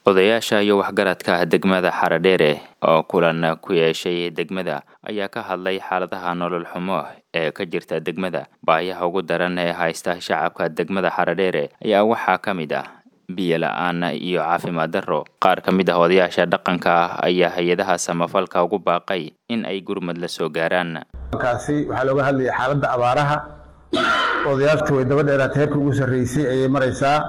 Odayaasha iyo waxgaradka degmada Haradheere oo kulan ku yeeshay degmada ayaa ka hadlay xaaladaha nolol xumo ee ka jirta degmada. Baahiyaha ugu daran ee haysta shacabka degmada Haradheere ayaa waxaa ka mid ah biyo la'aan iyo caafimaad darro. Qaar ka mid ah odayaasha dhaqanka ah ayaa hay-adaha samafalka ugu baaqay in ay gurmad la soo gaaraan. kaasi waxaa looga hadlayay xaaladda abaaraha odayaashtu way daba dheeraatay heerkii ugu sarreysay ayay maraysaa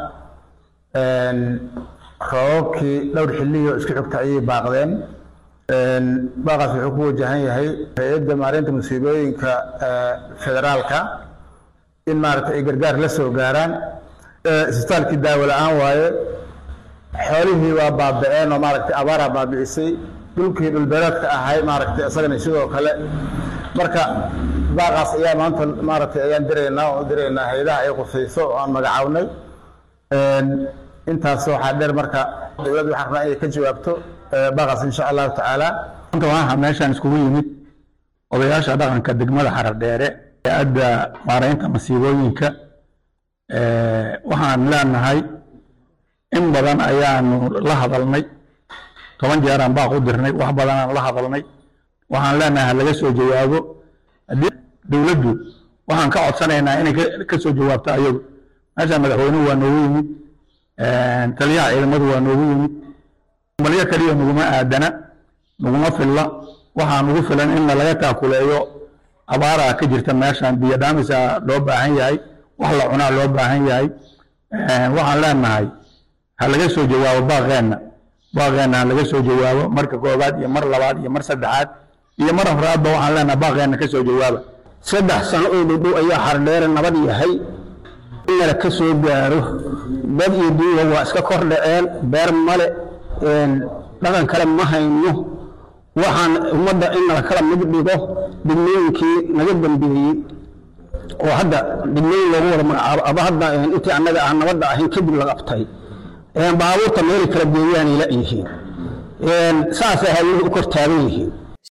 roobabkii dhowr xilliyo isku xigta ayay baaqdeen baaqaas wuxuu ku wajahan yahay hay-adda maareynta musiibooyinka federaalka in maaragtay ay gargaar la soo gaaraan isbitaalkii daawo la-aan waaye xoolihii waa baaba'een oo maaragtay abaaraa baabi'isay dhulkii dhulbeereedka ahay maaragtay isagana sidoo kale marka baaqaas ayaa maanta maaragtay ayaan diraynaa oo diraynaa hay-adaha ay qusayso oo aan magacawnay intaas waxaa dheer marka dowladda waxaan rabnaa inay ka jawaabto baaqaas insha allahu tacaala maanta waxaa meeshaan iskugu yimid odayaasha dhaqanka degmada Haradheere ee adda maareynta masiibooyinka waxaan leenahay in badan ayaanu la hadalnay toban jeeraan baaq u dirnay wax badanaan la hadalnay waxaan leenahay laga soo jawaabo haddii dowladdu waxaan ka codsanaynaa inay ka soo jawaabto ayagu meeshaan madaxweynuhu waa noogu yimid taliyaha ciidamadu waa noogu yimid balyo kaliya naguma aadana naguma filla waxaa nagu filan in laga taakuleeyo abaaraa ka jirta meeshaan biyo dhaamisa loo baahan yahay wax la cunaa loo baahan yahay waxaan leenahay ha laga soo jawaabo baaqeenna baaqeenna ha laga soo jawaabo marka koobaad iyo mar labaad iyo mar saddexaad iyo mar afraadba waxaan leenahay baaqeenna ka soo jawaaba saddex sano oo dhudhow ayaa Haradheere nabad yahay inala ka soo gaaro dad iyo duuba waa iska kor dhaceen beer male dhaqan kale ma hayno waxaan ummadda in nala kala mid dhigo degmooyinkii naga dambeeyey oo hadda degmooyin loogu wada magacaabo aba hadda intii annaga aan nabadda ahayn kadib la qabtay baabuurta meelay kala geeyaanay la yihiin saasay hawluhu u kor taagan yihiin